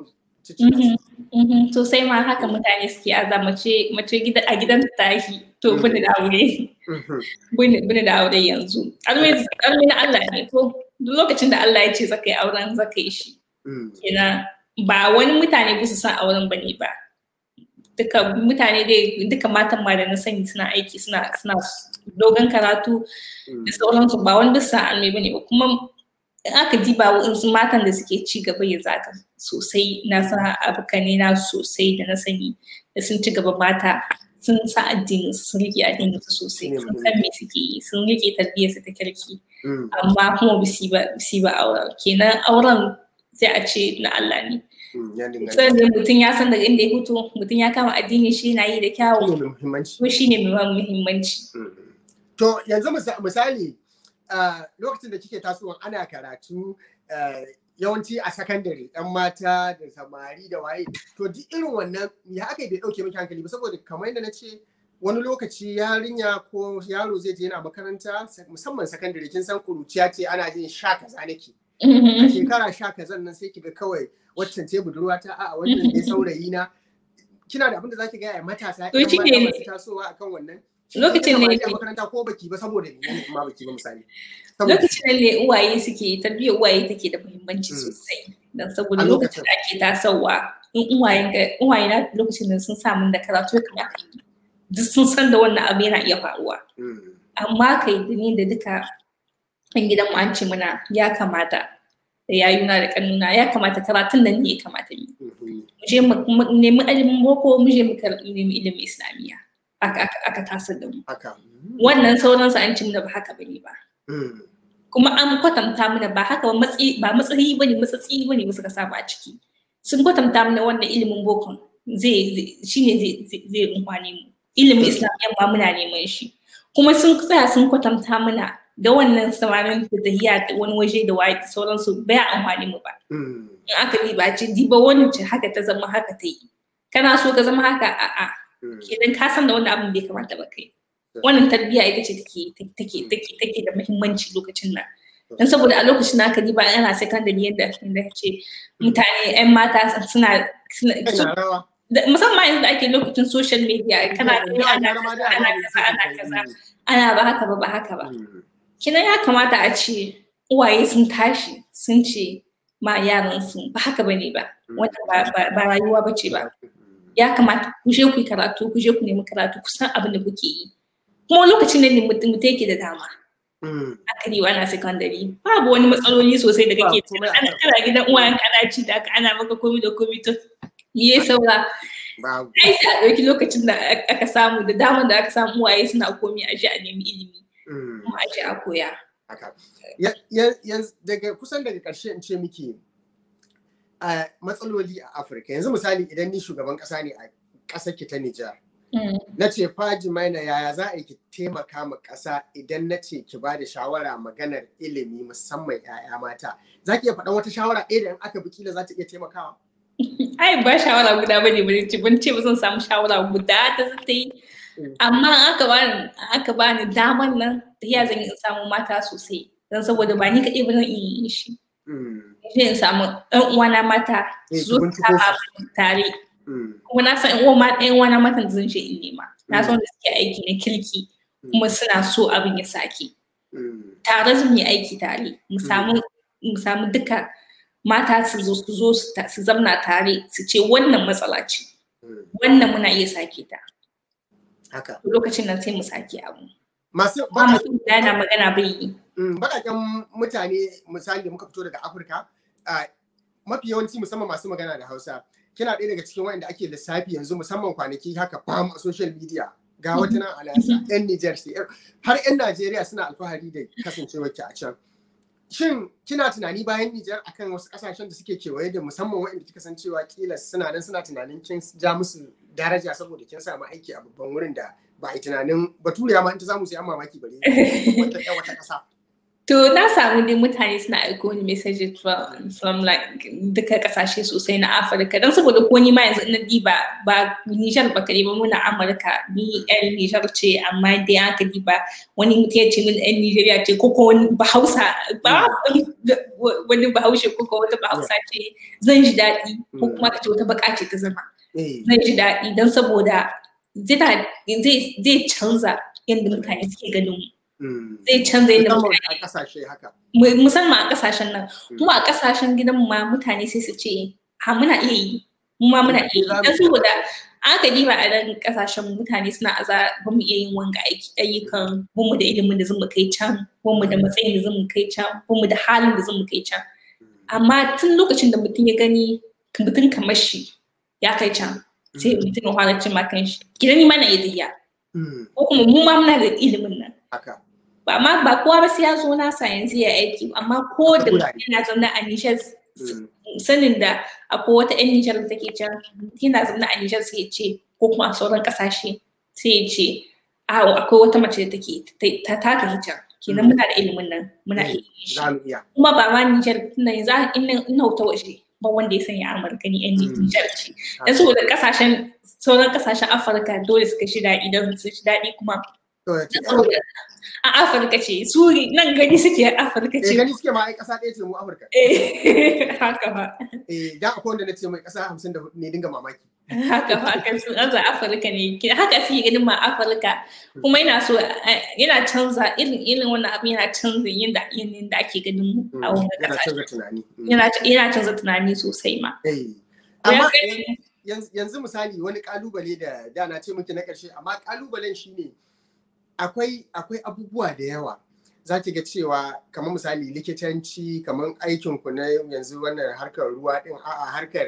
sosai ma haka mutane suke aza mace mace a gidan tashi to bani da aure bani da aure yanzu always na Allah ne ko duk lokacin da Allah ya ce zaka yi auren zaka yi shi kenan ba wani mutane ba su san auren bane ba duka mutane dai duka matan ma da na sani suna aiki suna suna dogon karatu da sauransu ba wani bisa almai bane ba kuma in aka diba waɗansu matan da suke ci gaba ya zaka sosai na san abokane na sosai da na sani da sun ci gaba mata sun sa addinin su sun rike addinin su sosai sun san me suke yi sun rike tarbiyyar su ta kirki amma kuma bisi ba bisi ba auren kenan auren sai a ce na Allah ne sannan mutum ya san daga inda ya fito mutum ya kama addini shi na yi da kyawu ko shi ne mai muhimmanci to yanzu misali lokacin da kike tasowa ana karatu yawanci a sakandare yan mata da samari da waye to duk irin wannan ya aka bai dauke miki hankali ba saboda kamar yadda na ce wani lokaci yarinya ko yaro zai je yana makaranta musamman sakandare kin san kuruciya ce ana jin sha kaza nake a shekara sha kazan nan sai kiga kawai waccan ce budurwa ta a wannan ne saurayi na kina da abin da zaki ga matasa to shi ne tasowa akan wannan lokacin ne makaranta ko baki ba saboda ne ma baki ba misali lokacin ne uwaye suke tarbiyyar uwaye take da muhimmanci sosai dan saboda lokacin da ake tasowa in uwayen uwaye na lokacin da sun samu da karatu kamar duk sun san da wannan abu yana iya faruwa amma kai da ni da duka an gidan mu an ce muna ya kamata da yayuna da kannuna ya kamata karatun nan ne ya kamata yi mu je mu nemi ilimin boko mu je mu nemi ilimin islamiyya aka tasar da mu wannan sauransu an ci mana ba haka bane ba kuma an kwatanta mana ba haka ba matsayi bane matsatsi bane musu ka saba a ciki sun kwatanta mana wannan ilimin bokon zai shine zai umfane mu ilimin islamiyya ma muna neman shi kuma sun tsaya sun kwatanta mana da wannan samarin da tahiya wani waje da waye da sauransu bai amfani mu ba in aka yi ba ce diba wani ce haka ta zama haka ta yi kana so ka zama haka a'a idan ka san da wannan abin bai kamata ba kai wannan tarbiyya ita ce take take take take da muhimmanci lokacin nan dan saboda a lokacin da aka diba ana secondary yadda yadda ce mutane yan mata suna musamman yanzu da ake lokacin social media kana ana kaza ana kaza ana kaza ana ba haka ba ba haka ba kina ya kamata a ce uwaye sun tashi sun ce ma yaran su ba haka bane ba wanda ba rayuwa ba ce ba ya kamata ku je ku yi karatu ku je ku nemi karatu ku san abin da kuke yi kuma lokacin da mutum yake da dama aka yi ana secondary babu wani matsaloli sosai da kake ana kana gidan uwayen kana ci da ana maka komi da komi to me saura ai sai a ɗauki lokacin da aka samu da damar da aka samu uwaye suna komi a ji a nemi ilimi kuma a ji a koya daga kusan daga ƙarshe in ce miki matsaloli a afirka yanzu misali idan ni shugaban ƙasa ne a ƙasar ki ta nijar na ce faji maina yaya za a yi ki taimaka ma ƙasa idan na ce ki ba da shawara maganar ilimi musamman 'ya'ya mata za ki iya faɗan wata shawara ɗaya da in aka bi kila za ta iya taimakawa ai ba shawara guda bane bane ce ban ce ba zan samu shawara guda ta ta yi amma aka bani aka bani daman nan da ya zan yi samu mata sosai don saboda ba ni kaɗai ba zan iya yin shi zai in samu ɗan uwana mata su zo tare kuma na san ɗan uwana mata da zan je in nema na san da suke aiki na kirki kuma suna so abin ya sake tare zan yi aiki tare mu samu duka mata su zo su zo su zamna tare su ce wannan matsala ce wannan muna iya sake ta haka lokacin nan sai mu sake abu masu yana magana bai yi baƙaƙen mutane misali da muka fito daga afirka mafi yawanci musamman masu magana da hausa kina ɗaya daga cikin wanda ake lissafi yanzu musamman kwanaki haka fam a social media ga wata nan alasa yan Nijar har yan Najeriya suna alfahari da kasancewar ki a can shin kina tunani bayan Nijar akan wasu kasashen da suke kewaye da musamman waɗanda kika san cewa kila suna nan suna tunanin kin ja musu daraja saboda kin samu aiki a babban wurin da ba a yi tunanin baturiya ma in ta samu sai an mamaki bare wata wata ƙasa To na samu dai mutane suna aiko ni message from like duka kasashe sosai na Afirka don saboda ko ni ma yanzu na diba ba Nijar ba kare ba muna Amurka ni yan Nijar ce amma dai aka diba wani mutum ya ce min yan Nijeriya ce ko wani Bahausa ba wani Bahaushe ko wata Bahausa ce zan ji daɗi ko kuma ka ce wata baka ce ta zama zan ji daɗi don saboda zai canza yadda mutane suke ganin mu. zai canza yadda mutane musamman a kasashen nan kuma a kasashen gidan ma mutane sai su ce ha muna iya yi mu ma muna iya yi dan saboda aka diba a nan kasashen mutane suna aza ba mu iya yin wanga ayyukan ba mu da ilimin da zan kai can ba mu da matsayin da zan kai can ba mu da halin da zan kai can amma tun lokacin da mutum ya gani mutum kamar shi ya kai can sai mutum ya fara cin makan shi gidan ma na iya ko kuma mu ma muna da ilimin nan ba ma ba kowa ba sai ya zo nasa yanzu ya aiki amma ko da yana zaune a Nijar sanin da akwai wata yan Nijar da take can yana zaune a Nijar sai ya ce ko kuma a sauran kasashe sai ya ce akwai wata mace da take ta taka hijab kenan muna da ilimin nan muna iya kuma ba ma Nijar tunda yanzu in hauta waje ba wanda ya sanya Amurka ni yan Nijar ce dan saboda kasashen sauran kasashen Afirka dole suka shi daɗi don su shi daɗi kuma a Afirka ce su nan gani suke Afirka ce. gani suke ma ai ƙasa ɗaya ce mu Afirka. Eh haka ba. Eh da akwai wanda na ce mai ƙasa hamsin da hudu ne dinga mamaki. Haka ba kan sun aza Afirka ne haka suke ganin ma Afirka kuma yana so yana canza irin irin wannan abin yana canza yadda yanayin da ake ganin mu a wannan Yana canza tunani. Yana canza tunani sosai ma. Amma yanzu misali wani kalubale da da na ce miki na ƙarshe amma kalubalen shine akwai akwai abubuwa da yawa za ki ga cewa kamar misali likitanci kamar aikin ku na yanzu wannan harkar ruwa din a'a harkar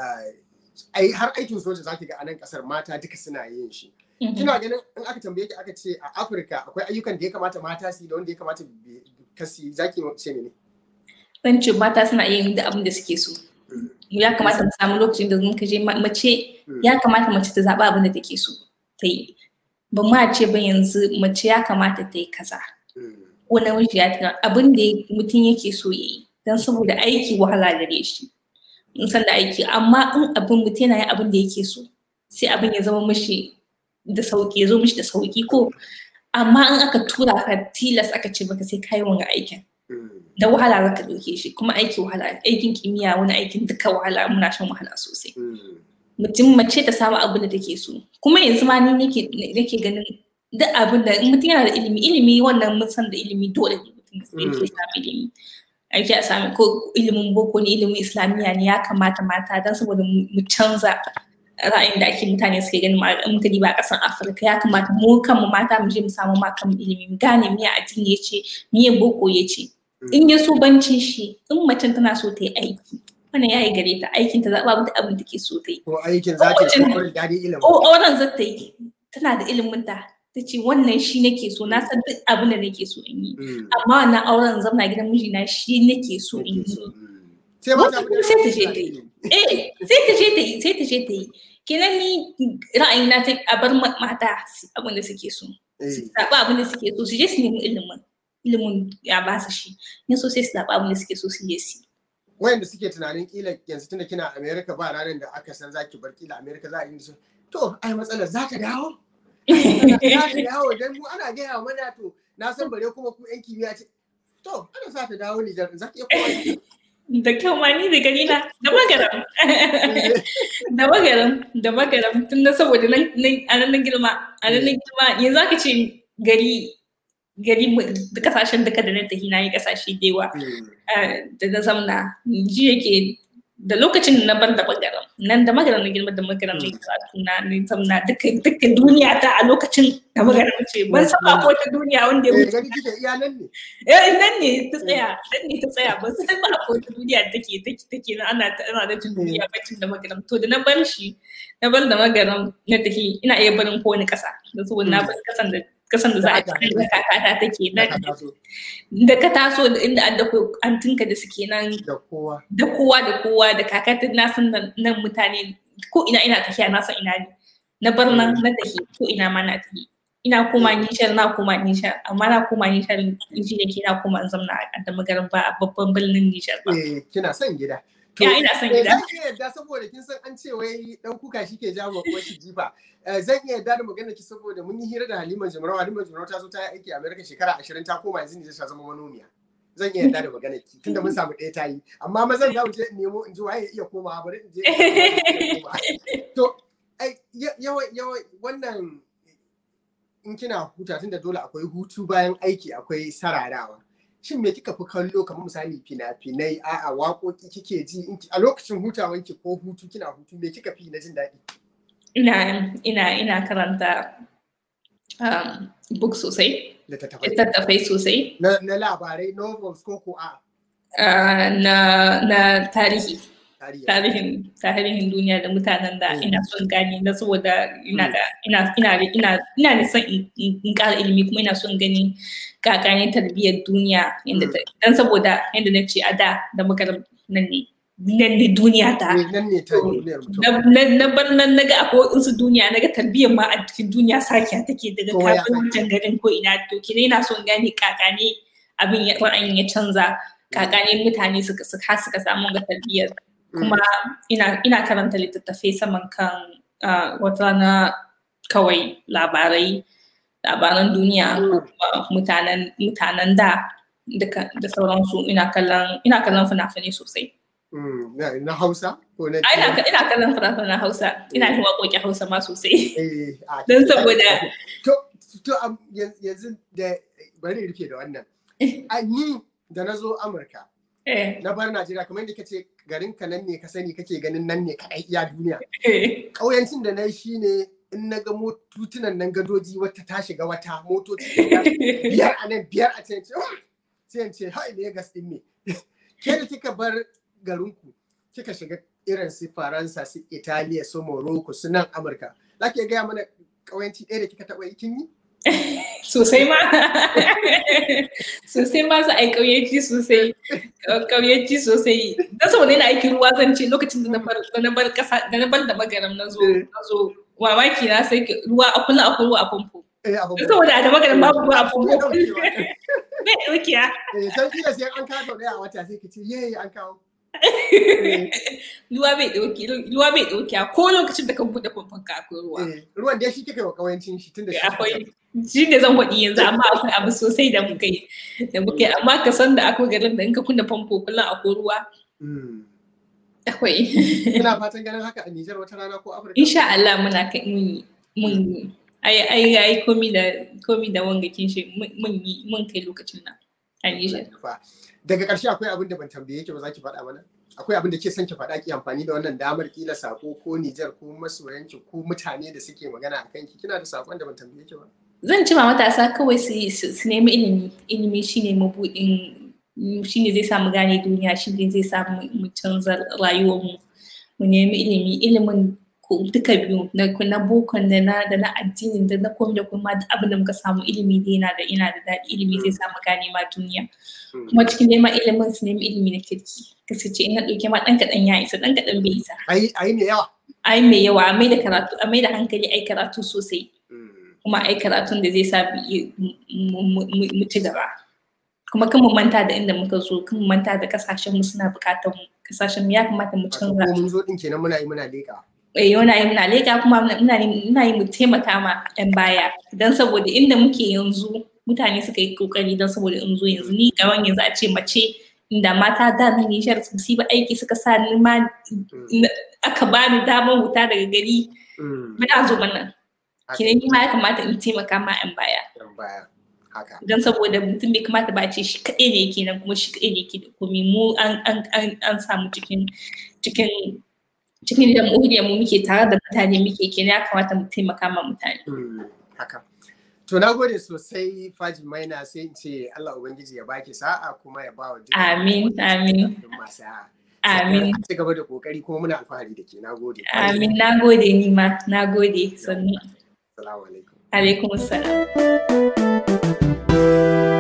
ai har aikin soja za ki ga a nan kasar mata duka suna yin shi kina ganin in aka tambaye ki aka ce a Afirka akwai ayyukan da ya kamata mata su da wanda ya kamata kasi za ki ce ne zan ce mata suna yin da abin da suke so ya kamata mu samu lokacin da muka je mace ya kamata mace ta zaɓa abin da take so ta yi ba ma ce ba yanzu mace ya kamata ta yi kaza ko namiji ya tana abin da mutum yake so ya yi don saboda aiki wahala gare shi in san da aiki amma in abin mutum yana yin abin da yake so sai abin ya zama mishi da sauki ya zo mishi da sauki ko amma in aka tura ka tilas aka ce baka sai kayi wanga aikin da wahala za ka ɗauke shi kuma aiki wahala aikin kimiyya wani aikin duka wahala muna shan wahala sosai mutum mace ta samu abin da take so kuma yanzu ma ni nake ganin duk abin da mutum yana da ilimi ilimi wannan mun san da ilimi dole ne mutum yake samu ilimi ake a sami ko ilimin boko ne ilimin islamiyya ne ya kamata mata don saboda mu canza ra'ayin da ake mutane suke ganin muka diba a ƙasar afirka ya kamata mu kanmu mata mu je mu samu ma kanmu ilimi mu gane miya addini ya ce miya boko ya ce in ya so bancin shi in macen tana so ta yi aiki wannan ya yi gare ta aikin ta zaɓa mata abin da ke so ta yi. Ko aikin za ta yi daɗi ilimin. O wannan za ta yi tana da ilimin ta ta ce wannan shi nake so na san duk abin da nake so in yi amma wannan auren zamna gidan mijina shi nake so in yi sai ma ta sai ta je ta yi eh sai ta je ta yi sai ta je ta yi kenan ni ra'ayina ta a bar mata abin da suke so su zaɓa abin da suke so su je su nemi ilimin ilimin ya ba su shi in so sai su zaɓa abin da suke so su je su wayanda suke tunanin kila yanzu tunda kina America ba ranar da aka san zaki bar kila America za a yi su to ai matsalar za ta dawo za ta dawo dan mu ana gaya mana to na san bare kuma ku yan kimiyya ce to ana sa ta dawo Nijar za ki iya kowa da kyau ma ni da gani na da magaram da magaram da magaram tun da saboda nan a nan girma a nan girma yanzu aka ce gari gari da kasashen duka da na tafi na yi kasashe da yawa da na zamna ji yake da lokacin da na bar da magaram nan da magaram na girma da magaram ne karatu na ne zamna duka duka duniya ta a lokacin da magaram ce ban saba ko ta duniya wanda ya wuce kike iya nan ne eh nan ne ta tsaya nan ne ta tsaya ban san ba ko ta duniya take take take ana ana da tun duniya bacin da magaram to da na bar shi na bar da magaram na tafi ina iya barin kowane kasa da saboda na bar kasan da kasan da za a ci da kakata take nan da ka taso da inda an da antinka da suke nan da kowa da kowa da kowa da kakata na san nan mutane ko ina ina tafiya na san ina ne na bar nan na tafi ko ina ma na tafi ina koma nishar na koma nishar amma na koma nishar inji da ke na koma in zamna a da magarin ba a babban birnin nishar ba. Eh kina son gida. Ya ina son gida. Zan iya yarda saboda kin san an ce wai dan kuka shi ke jawo ko shi jifa. Zan iya yarda da magana ki saboda mun yi hira da Halima Jimarau Halima Jimarau ta zo ta yi aiki a Amerika shekara 20 ta koma yanzu ne ta zama manomiya. Zan iya yarda da magana ki tunda mun samu ɗaya ta yi amma mazan za mu je nemo in ji waye iya komawa bari in je. To yawa yawa wannan in kina huta tunda dole akwai hutu bayan aiki akwai sararawa. shin me kika fi kallo kamar misali fina-finai a'a waƙoƙi kike ji a lokacin hutawanki ko hutu kina hutu me kika fi na jin daɗi ina ina ina karanta um, book sosai littattafai sosai na, na labarai novels ko ko a uh, na na tarihi tarihin tarihin duniya da mutanen da ina son gani na saboda ina da ina ina ina ina da son in ƙara ilimi kuma ina son gani kakane tarbiyyar duniya inda dan saboda yadda na ce a da da magaram nan ne nan ne duniya ta na bar nan naga akwai wasu duniya naga tarbiyyar ma a cikin duniya sakiya take daga kafin wancan garin ko ina to kine ina son gane kakane abin ya ra'ayin ya canza kakane mutane suka suka suka samu ga tarbiyyar kuma ina, ina karanta littattafai saman kan uh, wata rana kawai labarai labaran duniya ko kuma mutanen mutanen da da sauransu ina kallon ina kallon fina-finai sosai na Hausa ko na ina ina kallon fina-finan Hausa ina yin waƙoƙi Hausa ma sosai don saboda to to yanzu da bari rufe da wannan ni da na zo Amurka na bar Najeriya kamar yadda kace garin ka nan ne ka sani kake ganin nan ne kadai iya duniya. Ƙauyancin da na yi shine in na ga motutunan nan gadoji wata ta shiga wata motoci biyar a nan biyar a can sai in ce hai Legas din ne. Ke da kika bar garinku kika shiga irin su Faransa su Italiya su Morocco su nan Amurka. Za ki gaya mana ƙauyanci ɗaya da kika taɓa yi kin yi? sosai ma sosai ma su ai kauyaci sosai kauyaci sosai dan saboda yana aikin ruwa zan ce lokacin da na bar da na bar kasa da na bar da magaram na zo na zo mamaki na sai ruwa a kullum akwai ruwa a famfo saboda da magaram babu ruwa a famfo bai daukiya eh sai kila sai an kawo da a wata sai ka ce yayi an kawo ruwa bai dauki ruwa bai dauki ko lokacin da kan bude famfon ka akwai ruwa ruwan da shi kika wa kawancin shi tunda shi akwai shi ne zan faɗi yanzu amma akwai abu sosai da muka yi da muka yi amma ka san da akwai garin da in ka kunna famfo kullum akwai ruwa akwai Kina fatan ganin haka a Nijar wata rana ko Afirka? insha Allah muna kai mun yi mun yi ai ai ai komi da komi da wanga kin shi mun yi mun kai lokacin nan a Nijar daga ƙarshe akwai abin da ban tambaye ki ba za ki faɗa mana akwai abin da ke son ki faɗa ki amfani da wannan damar kila sako ko Nijar ko masoyanki ko mutane da suke magana a kanki kina da sakon da ban tambaye ki ba zan ci ma matasa kawai su nemi ilimi ilimi shine mabuɗin shine zai samu gane duniya shine zai samu mu canza rayuwarmu mu nemi ilimi ilimin duka biyu na na bokon da na da na addinin da na komai da kuma duk abin da muka samu ilimi dai yana da yana da daɗi ilimi zai samu gane ma duniya kuma cikin neman ilimin su nemi ilimi na kirki kasance in na ɗauke ma ɗan kaɗan ya isa ɗan kaɗan bai isa ayi ayi mai yawa ai mai yawa a mai da karatu a mai da hankali ai karatu sosai kuma ai karatun da zai sa mu ci gaba kuma kan mu manta da inda muka zo kan mu manta da kasashen mu suna bukatar mu kasashen mu ya kamata mu canza ko mun zo din kenan muna yi muna leka eh muna yi muna leka kuma muna muna yi mu taimaka ma yan baya dan saboda inda muke yanzu mutane suka yi kokari dan saboda in zo yanzu ni gaban yanzu a ce mace inda mata da na Nijar su yi ba aiki suka sa ni ma aka bani damar wuta daga gari muna zo mana kinan ni ma ya kamata in taimaka ma yan baya yan baya haka don saboda mutum bai kamata ba ce shi kaɗai ne yake nan kuma shi kaɗai ne yake da komi mu an an an an samu cikin cikin cikin jamhuriyar mu muke tare da mutane muke kenan ya kamata mu taimaka ma mutane haka to na gode sosai Fajin Maina sai in ce Allah ubangiji ya baki sa'a kuma ya ba wa duk amin amin Amin. Ci gaba da kokari kuma muna alfahari da ke. Na gode. Amin. Na gode ni ma. Na gode. Sannu. Assalamu alaikum. Alaikum assalam.